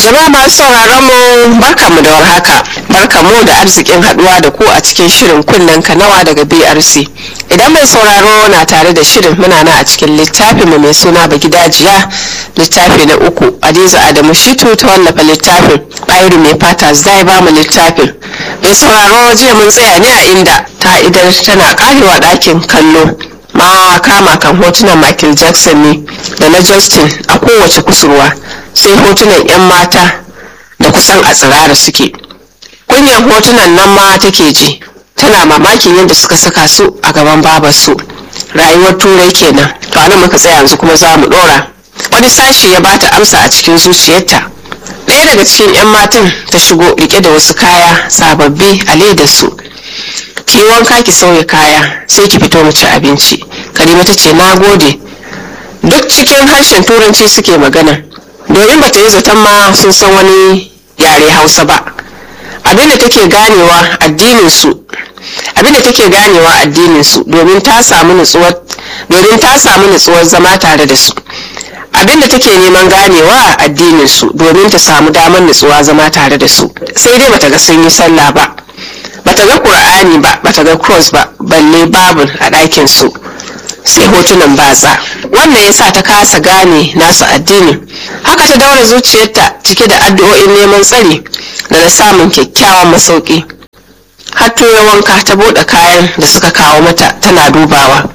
Jama'a masu sauraron mu barkamu da warhaka. Barkamu da arzikin haduwa da ku a cikin shirin kunnen kanawa daga BRC. Idan mai sauraro na tare da shirin muna na a cikin littafin mu mai suna Bagidajiya littafi na uku. Adiza Adamu Shitu ta wallafa littafin. Bayru mai fata zai ba mu littafin. Mai sauraro jiya mun tsaya ne a inda ta idan tana karewa ɗakin kallo. ma kama kan hotunan Michael Jackson ne da na Justin a kowace kusurwa sai hotunan 'yan mata da kusan a tsirara suke. Kunyan hotunan nan ma take ji tana mamakin yadda suka saka su a gaban babarsu. Rayuwar turai kenan. To anan muka tsaya yanzu kuma za mu dora. Wani sashi ya bata amsa a cikin zuciyarta. Ɗaya daga cikin 'yan matan ta shigo rike da wasu kaya sababbi a ledar su. ki yi wanka ki sauya kaya sai ki fito mu ci abinci karima ta ce na gode duk cikin harshen turanci suke magana domin bata yi zaton ma sun san wani yare hausa ba abinda take ganewa addinin su abinda take ganewa addinin su domin ta samu nutsuwar domin ta samu nutsuwar zama tare da su abinda take neman ganewa addinin su domin ta samu damar nutsuwa zama tare da su sai dai bata ga sun yi sallah ba bata ga qur'ani ba bata ga cross ba balle babul a ɗakin su sai hotunan batsa wannan yasa ta kasa gane nasu addini haka ta daura zuciyarta cike da addu'o'in neman tsari da na samun kyakkyawan masauki har ya wanka ta bude kayan da suka kawo mata tana dubawa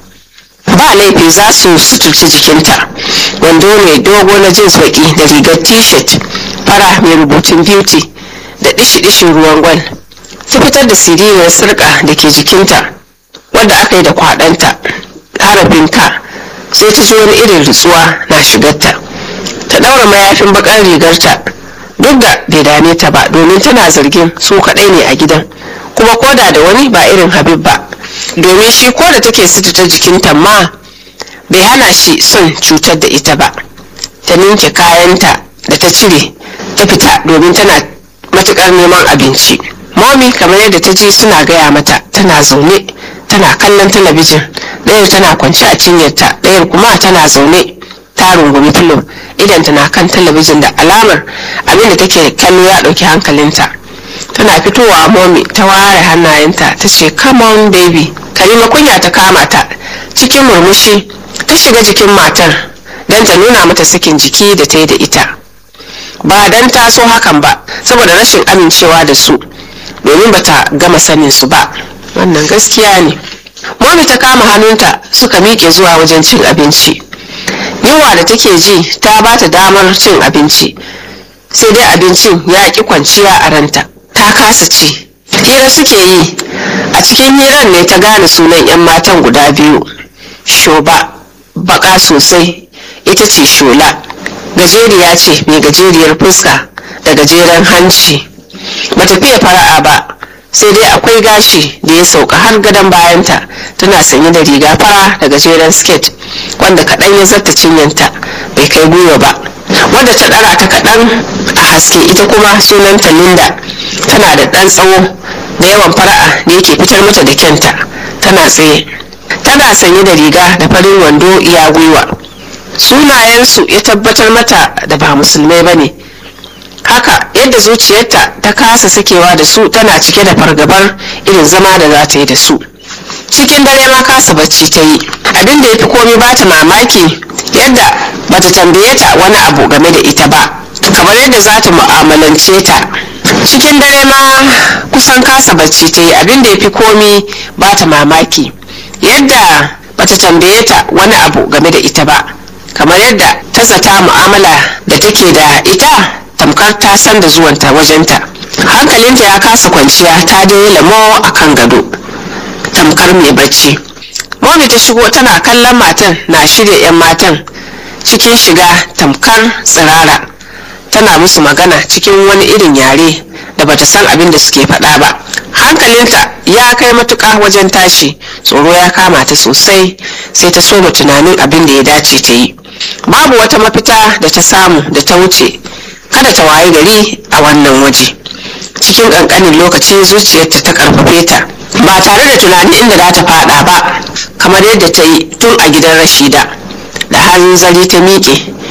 ba laifi za su suturci jikinta wando mai dogo na jeans baki da rigar t-shirt fara mai rubutun beauty da dishi-dishin ruwan gwal ta fitar da siririyar sirka da ke jikinta wadda aka yi da kwadanta harafin ka sai ta ji wani irin ritsuwa na shigarta ta daura mayafin bakar rigarta duk da bai dame ta ba domin tana zargin su kadai ne a gidan kuma koda da wani ba irin habib ba domin shi ko da take ta jikinta ma bai hana shi son cutar da ita ba ta ninke kayanta da ta cire ta fita domin tana matukar neman abinci momi kamar yadda ta ji suna gaya mata tana zaune tana kallon talabijin ɗayar tana kwance a cinyarta ɗayar kuma tana zaune ta rungumi filo idan tana kan talabijin da alamar abinda take kallo ya ɗauki hankalinta tana fitowa momi ta ware hannayenta ta ce come on baby kalima kunya ta kama ta cikin murmushi ta shiga jikin matar don ta nuna mata sakin jiki da ta yi da ita ba don ta so hakan ba saboda rashin amincewa da su domin bata gama sanin su ba wannan gaskiya ne momi ta kama hannunta suka miƙe zuwa wajen cin abinci yunwa da take ji ta ba ta damar cin abinci sai dai abincin ya ƙi kwanciya a ranta ta kasa ci hira suke yi a cikin hiran ne ta gane sunan 'yan matan guda biyu shoba baka sosai ita ce shola gajeriya ce mai gajeriyar fuska da gajeren hanci bata fiye fara'a ba sai dai akwai gashi da ya sauka har gadon bayanta tana sanye da riga fara da gajeren skirt wanda kaɗan ya zarta cinyanta bai kai gwiwa ba wadda ta ɗara ta kaɗan a haske ita kuma sunanta linda tana da ɗan tsawo da yawan fara'a da yake fitar mata da kyanta tana tsaye tana sanye da riga da farin wando iya gwiwa sunayensu ya tabbatar mata da ba musulmai ba ne haka yadda zuciyarta ta kasa sakewa da su tana cike da fargabar irin zama da za ta yi da su cikin dare ma kasa bacci ta yi abin da ya fi komi ba ta mamaki yadda bata tambaye ta wani abu game da ita ba kamar yadda za ta mu'amalance ta cikin dare ma kusan kasa bacci ta yi abin da ya fi komi ba ta mamaki yadda bata tambaye ta wani abu game da ita ba kamar yadda ta zata mu'amala da take da ita tamkar ta san da zuwanta wajenta hankalinta ya kasa kwanciya ta dai lamo a kan gado tamkar mai bacci momi ta shigo tana kallon matan na shirya 'yan matan cikin shiga tamkar tsirara tana musu magana cikin wani irin yare da bata san abin da suke faɗa ba hankalinta ya kai matuƙa wajen tashi tsoro ya kama ta sosai sai ta soma tunanin abin da ya dace ta yi babu wata mafita da ta samu da ta wuce kada ta waye gari a wannan waje cikin ƙanƙanin lokaci zuciyarta ta karfafe ta ba tare da tunanin inda za ta fada ba kamar yadda ta yi tun a gidan rashida da hanzari ta miƙe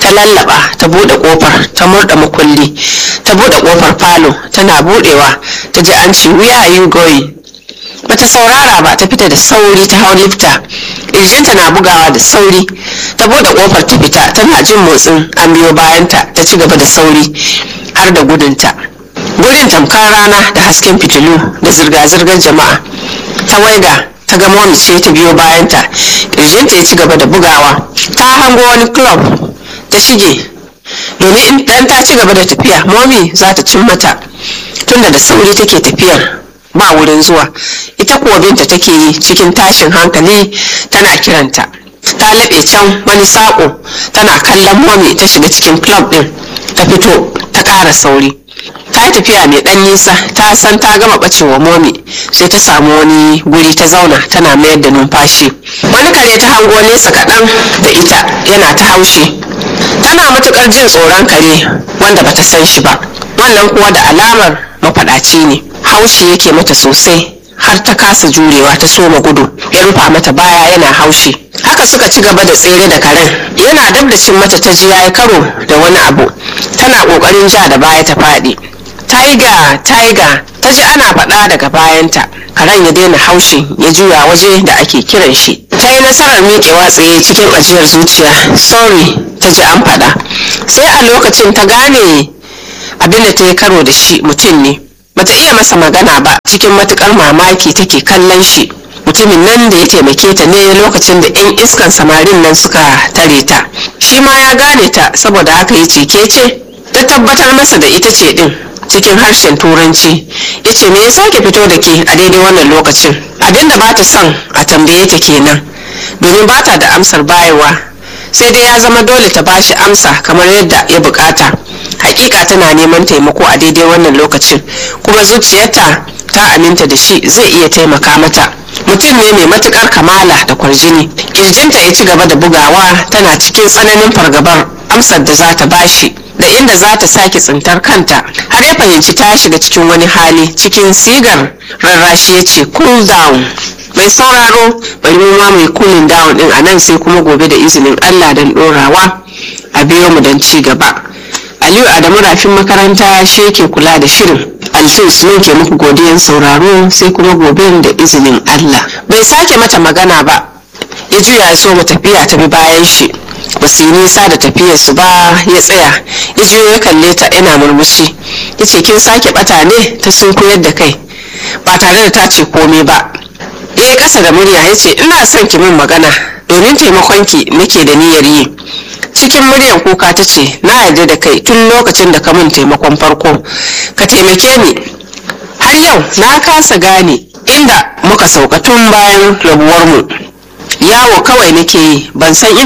ta lallaba ta bude kofar ta murda makulli ta bude kofar falo tana budewa ta ji an ce where are you going bata saurara ba ta fita da sauri ta hau lifta ƙirjinta na bugawa da sauri ta bude kofar ta fita tana jin motsin an biyo bayanta ta ci gaba da sauri har da gudunta gurin tamkar rana da hasken fitilu da zirga-zirgar jama'a ta waiga ta ga momi ce ta biyo bayanta ƙirjinta ya ci gaba da bugawa ta hango wani club ta shige domin in ta ci gaba da tafiya momi za ta cin mata tunda da sauri take tafiyar ba wurin zuwa ita kuwa binta take yi cikin tashin hankali tana kiranta ta laɓe can wani saƙo tana kallon momi ta shiga cikin club ɗin ta fito ta ƙara sauri ta yi tafiya mai ɗan nisa ta san ta gama ɓacewa momi sai ta samu wani guri ta zauna tana mayar da numfashi wani kare ta hango nesa kaɗan da ita yana ta haushi tana matuƙar jin tsoron kare wanda bata san shi ba wannan kuwa da alamar mafaɗaci ne haushi yake mata sosai har ta kasa jurewa ta soma gudu ya rufa mata baya yana haushi haka suka ci gaba da tsere da karen yana dab da cin mata ta ji yayi karo da wani abu tana kokarin ja da baya ta faɗi taiga taiga ta ji ana faɗa daga bayanta karen ya daina haushin ya juya waje da ake kiran shi ta yi nasarar miƙewa tsaye cikin ajiyar zuciya sorry ta ji an faɗa sai a lokacin ta gane abin da ta yi karo da shi mutum ne bata iya masa magana ba cikin matukar mamaki take kallon shi mutumin nan da ya taimake ta ne lokacin da 'yan iskan samarin nan suka tare ta shi ma ya gane ta saboda haka ya ce ke ce ta tabbatar masa da ita ce din cikin harshen turanci ya ce me ya sake fito da ke a daidai wannan lokacin abinda ba ta son a tambaye ta kenan domin ba ta da amsar bayarwa sai dai ya zama dole ta bashi amsa kamar yadda ya bukata hakika tana neman taimako a daidai wannan lokacin kuma zuciyarta ta aminta da shi zai iya taimaka mata mutum ne mai matukar kamala da kwarjini kirjinta ya ci gaba da bugawa tana cikin tsananin fargabar amsar da za ta bashi da inda za ta sake tsintar kanta har ya fahimci ta shiga cikin wani hali cikin sigar rarrashi ya ce cool down mai sauraro bari mu ma mai cooling down din a nan sai kuma gobe da izinin allah don dorawa a biyo mu don ci gaba aliyu adamu rafin makaranta shi yake kula da shirin alfin sunan ke muku godiyan sauraro sai kuma gobe da izinin allah bai sake mata magana ba ya juya ya so mu tafiya ta bi bayan shi ba su yi nisa da tafiyarsu ba ya tsaya ya juyo ya kalle ta yana murmushi ya ce kin sake bata ne ta sun koyar da kai ba tare da ta ce komai ba ya yi kasa da murya ya ce ina son ki min magana domin taimakonki nake da niyyar yi cikin muryan kuka ta ce na yarda da kai tun lokacin da ka min taimakon farko ka taimake ni har yau na kasa gane inda muka sauka tun bayan rabuwarmu yawo kawai nake yi ban san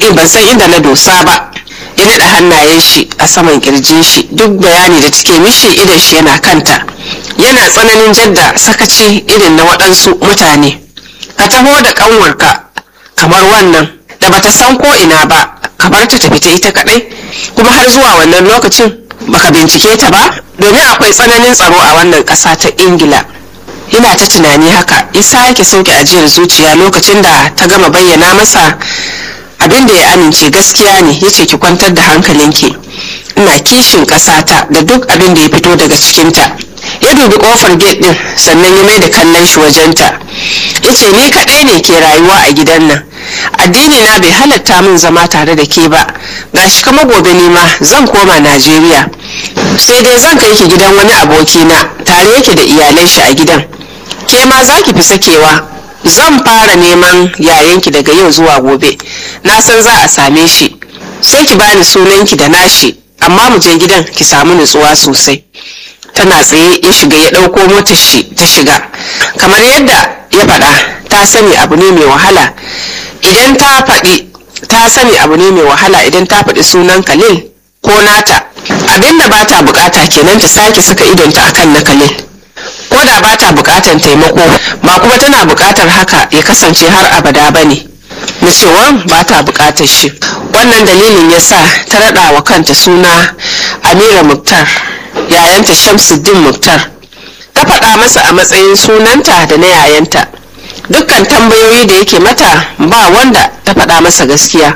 inda na dosa ba ya naɗa hannayen shi a saman kirjin shi duk bayani da take mishi idan shi yana kanta yana tsananin jadda sakaci irin na waɗansu mutane ka taho da ƙanwarka kamar wannan da bata san ko ina ba kamar ta tafi ta ita kaɗai kuma har zuwa wannan lokacin baka bincike ta ba domin akwai tsananin tsaro a wannan ƙasa ta ingila yana ta tunani haka isa yake sauke ajiyar zuciya lokacin da ta gama bayyana masa abin da ya amince gaskiya ne ya ce ki kwantar da hankalinki ina kishin ƙasata da duk abin da ya fito daga cikinta ya dubi kofar gate din sannan ya mai da kallon shi wajenta ya ce ni kaɗai ne ke rayuwa a gidan nan addini na bai halatta min zama tare da ke ba gashi kama gobe ni ma zan koma najeriya sai dai zan kai ki gidan wani abokina tare yake da iyalai shi a gidan ke ma za ki fi sakewa zan fara neman yayanki daga yau zuwa gobe na san za a same shi sai ki bani sunanki da nashi amma mu je gidan ki samu nutsuwa sosai tana tsaye ya shiga ya ɗauko motar shi ta shiga kamar yadda ya faɗa ta sani abu ne mai wahala idan ta faɗi ta sani abu ne mai wahala idan ta faɗi sunan kalil ko nata abinda ba ta bukata kenan ta sake saka idonta akan na kalil ko da ba ta bukatan taimako ba kuma tana bukatar haka ya kasance har abada ba ne na cewa ba ta bukatar shi wannan dalilin ya sa ta raɗa wa kanta suna amira muktar yayanta shamsuddin muktar ta faɗa masa a matsayin sunanta da na yayanta dukkan tambayoyi da yake mata ba wanda ta faɗa masa gaskiya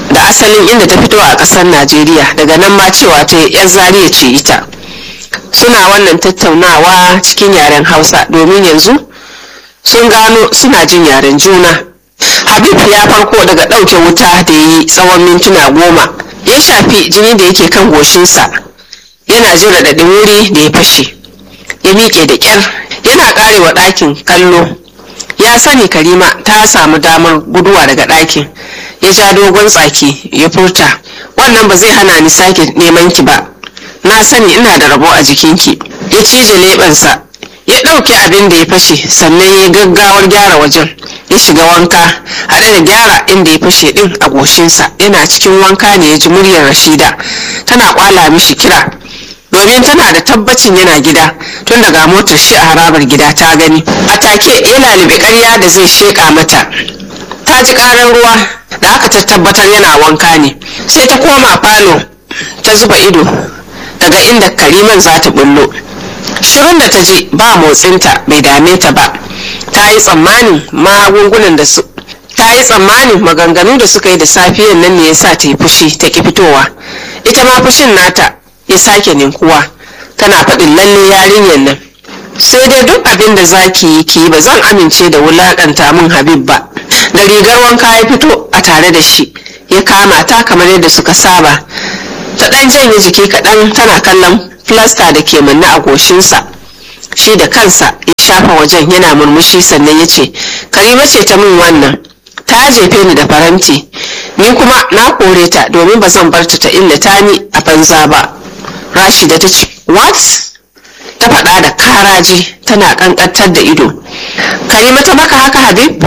da asalin inda ta fito a ƙasar najeriya daga nan ma cewa ta yar zariya ce ita suna wannan tattaunawa cikin yaren hausa domin yanzu sun gano suna jin yaren juna habib ya farko daga ɗauke wuta da yi tsawon mintuna goma ya shafi jini da yake kan goshinsa yana jin raɗaɗin wuri da ya fashe ya miƙe da ƙyar yana ƙarewa ɗakin kallo ya sani karima ta samu damar guduwa daga ɗakin ya ja dogon tsaki ya furta wannan ba zai hana ni sake neman ki ba na sani ina da rabo a jikinki ya cije leɓensa ya ɗauki abin da ya fashe sannan ya gaggawar gyara wajen ya shiga wanka haɗe da gyara inda ya fashe ɗin a goshinsa yana cikin wanka ne ya ji muryar rashida tana kwala mishi kira domin tana da tabbacin yana gida tun daga motar shi a harabar gida ta gani a take ya lalibi ƙarya da zai sheƙa mata ta ji ƙarar ruwa da aka ta tabbatar yana wanka ne sai ta koma falo ta zuba ido daga inda kariman za ta bullo shirin da ta ji ba motsinta bai dame ta ba ta yi tsammanin magungunan da su ta yi tsammanin maganganu da suka yi da safiyan nan ne ya sa ta yi fushi ta ki fitowa ita ma fushin nata ya sake ninkuwa tana faɗin lalle yarinyar nan sai dai duk abin da za ki yi ki ba zan amince da wulaƙanta min habib ba da rigar wanka ya fito a tare da shi ya kama ta kamar yadda suka saba ta ɗan janye jiki kaɗan tana kallon filasta da ke manne a goshinsa shi da kansa ya shafa wajen yana murmushi sannan ya ce karima ce ta min wannan ta jefe ni da faranti ni kuma na kore ta domin ba zan bar ta ta illata ni a banza ba rashida ta ce what ta faɗa da karaji tana ƙanƙantar da ido karima ta maka haka habib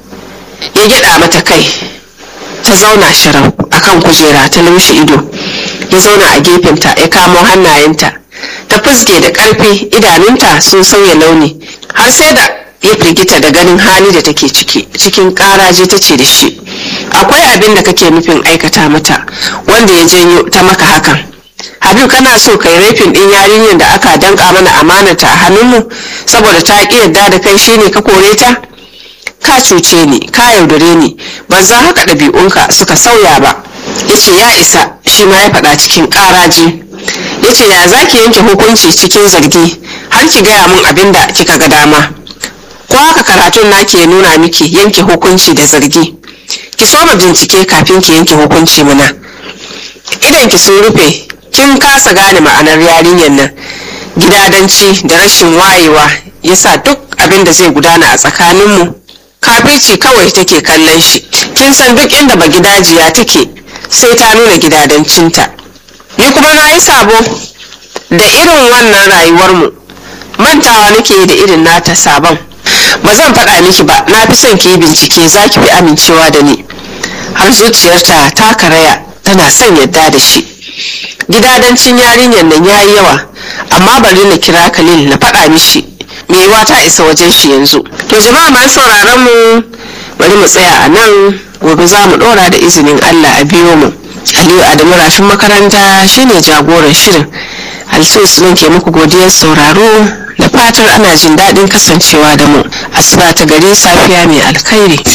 ya gyaɗa mata kai ta zauna shirau akan kujera ta lumshi ido ya zauna a gefenta ya kamo hannayenta ta fuske da ƙarfi idanunta sun sauya launi har sai da ya firgita da ganin hali da take ciki cikin ƙaraje ta ce da shi akwai abin da kake nufin aikata mata wanda ya janyo ta maka hakan habib kana so kai rafin ɗin yarinyar da aka danka mana amanata a hannunmu saboda ta ƙi yarda da kai shine ka kore ta ka cuce ni ka yaudare ni ban za haka ɗabi'unka suka sauya ba ya ce ya isa shi ma ya faɗa cikin ƙaraji ya ce ya za ki yanke hukunci cikin zargi har ki gaya mun abin da kika ga dama ko haka karatun na ke nuna miki yanke hukunci da zargi ki soma bincike kafin ki yanke hukunci muna idan ki sun rufe kin kasa gane ma'anar yarinyar nan gidadanci da rashin wayewa yasa duk abin da zai gudana a tsakaninmu kafirci kawai take kallon shi kin san duk inda ba gidajiya take sai ta nuna gidadancinta ni kuma na yi sabo da irin wannan rayuwarmu mantawa nake da irin nata sabon ba zan faɗa miki ba na fi son ki yi bincike za ki fi amincewa da ni har zuciyarta ta karaya tana son yadda da shi gidadancin yarinyar nan ya yi yawa amma bari na kira khalil na faɗa mishi me yiwa ta isa wajen shi yanzu to jama'a masu sauraron mu bari mu tsaya a nan gobe za mu ɗora da izinin allah a biyo mu aliyu adamu rafin makaranta shine jagoran shirin alsus nan ke muku godiyar sauraro da fatar ana jin daɗin kasancewa da mu asuba ta gari safiya mai alkhairi